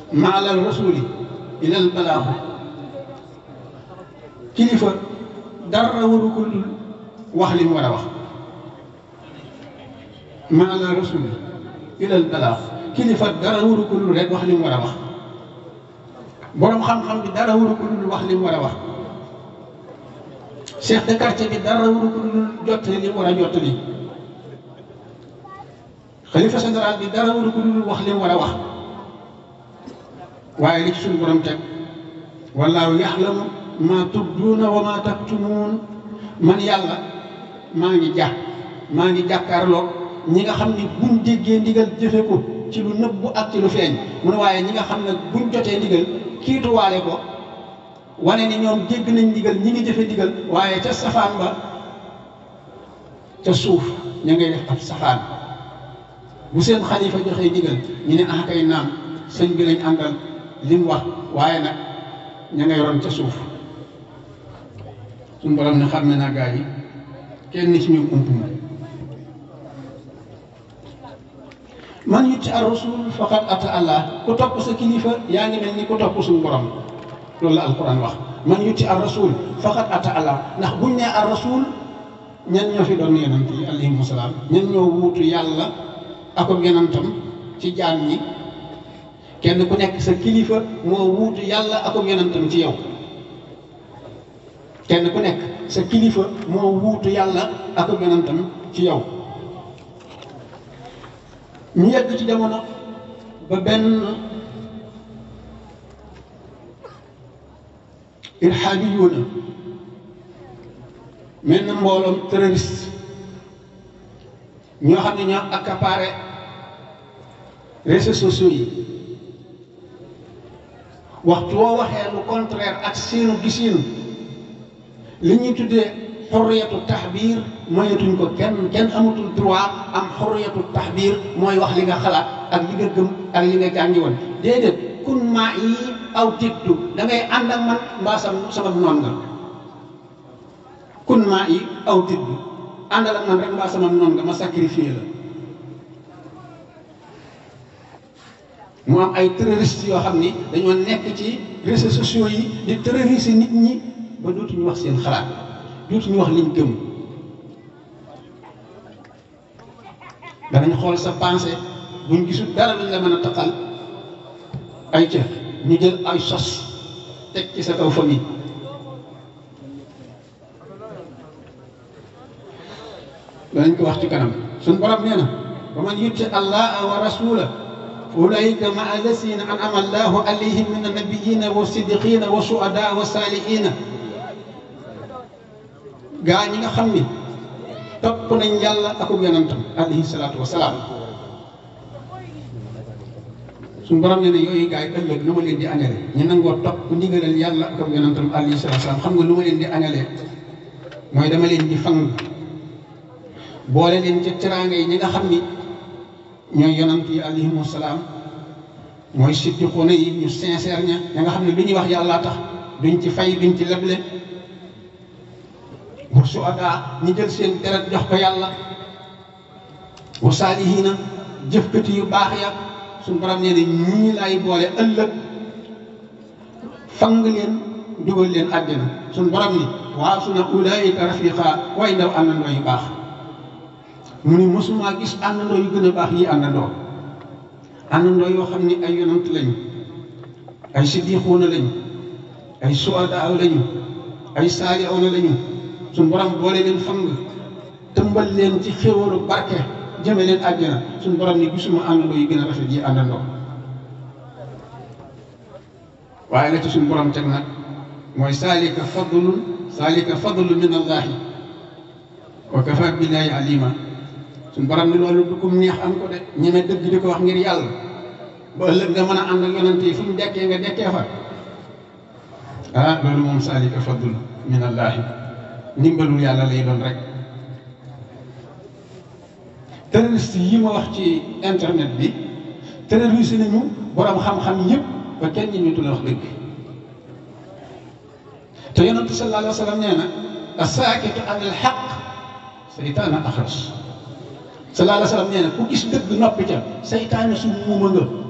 maalal rasuli ilal balaaxu kilifa dara waru ko dul wax li mu war a wax maalal rasuli ilal balaaxu kilifa dara waru ko dul rek wax li mu war a wax boroom xam-xam bi dara waru ko dul wax li mu war a wax chef de quartier bi dara waru ko dul jottali li mu war a jottali xalifa général bi dara waru ko dul wax li mu war a wax waaye li ci suñu borom teg wallaahu yaxlamu maa tubduuna wa maa taktumuun man yàlla maa ngi jàpp maa ngi jàkkaarloog ñi nga xam ni buñ déggee ndigal jëfe ko ci lu nëbbu ak ci lu feeñ mu ne waaye ñi nga xam ne buñ jotee ndigal kiituwaale ko wane ni ñoom dégg nañ ndigal ñi ngi jëfe ndigal waaye ca safaan ba ca suuf ña ngay def ab safaan bu seen xalifa joxee ndigal ñu ne ah kay naam sëñ bi lañ àndal li mu wax waaye nag ña ngay ron ca suuf suñu borom ne xam ne naa gaa yi kenn ci ñoom ump ma man yutti ar rasul faqad ata allah ku topp sa kilifa yaa ngi mel ni ku topp suñu borom loolu la alquran wax man yutti ar rasul faqad ata allah ndax buñ ne ar rasul ñan ñoo fi doon yonant yi alayhimu salaam ñan ñoo wuutu yàlla ak yonantam ci jaam ñi kenn ku nekk sa kilifa moo wuutu yàlla ak yonantam ci yow kenn ku nekk sa kilifa moo wuutu yàlla ak yonantam ci yow ñu yegg ci jamono ba benn irhaabi yoona mel na mbooloom terroriste ñoo xam ne ñoo accaparé réseaux sociaux yi waxtu woo waxee lu contraire ak seenu gisiinu li ñuy tuddee xorriyatu taxbiir moyetuñ ko kenn kenn amatul droit am xorriyatu taxbiir mooy wax li nga xalaat ak li nga gëm ak li nga jàngi woon déedéet kun maa yi aw tiddu da ngay ànd ak man mbaa sama sama noon nga kun maa yi aw tiddu àndal ak man rek mbaa sama noon nga ma sacrifié la mu am ay terroristes yoo xam ni dañoo nekk ci réseaux sociaux yi di terroriser nit ñi ba dootuñu wax seen xalaat dootuñu wax liñ gëm danañ xool sa pensée buñ gisul dara luñ la mën a taqal ay ca ñu jël ay sos teg ci sa kaw famille danañ ko wax ci kanam suñ borom nee na wa man yutti allaha wa rasula ulaika maa allasina an'ama allahu alayhim min annabiyina wa siddiqina wa shuhada wa salihina gaa ñi nga xam ni topp nañ yàlla ak yonentam alayhi salaatu wa salaam suñu borom ne ne yooyu gaa yi ëllëg nu ma leen di añale ñu nangoo topp ndigalal yàlla ak yonentam alayhi salaatu wa salaam xam nga lu ma leen di añale mooy dama leen di fang boole leen ca teraanga yi ñi nga xam ni ñooy yonant yi alayhimu salaam mooy siddiquuna yi ñu sincère ña ña nga xam ne lu ñuy wax yàlla tax duñ ci fay duñ ci leble wa suhadaa ñi jël seen deret jox ko yàlla wa saalihiina jëfkati yu baax ya suñu borom nee na ñii laay boole ëllëg fang leen dugal leen àddina suñu borom ni waaw su na ulaayika rafiqa way ndaw àndandoo yu baax mu ni mosuma gis àndandoo yu gën a baax yi àndandoo àndandoo yoo xam ni ay yonant lañu ay siddiquuna lañu ay suhadaa lañu ay saalihuuna lañu suñu borom boole leen fang tëmbal leen ci xéwalu barke jëme leen àjjana suñu borom ni gisuma àndandoo yu gën a rafet yi àndandoo waaye la ci suñu borom teg nag mooy saalika fadlun saalika fadlu min allahi wa kafa billahi alima suñu borom ni loolu du ko neex am ko de ñeme dëgg di ko wax ngir yàlla ba ëllëg nga mën a ànd ak yonante yi fu ñu dekkee nga dekkee fa ah loolu moom saalika fadlu min allahi ndimbalul yàlla lay doon rek terroriste yi ma wax ci internet bi terroriste nañu borom xam-xam yëpp ba kenn ñi ñu la wax dëgg te yonante sallallahu alayhi wa sallam nee na asaakitu an al xaq saytaana axras sallallahu alayhi wa sallam nee na ku gis dëgg noppi ca saytaane su muuma nga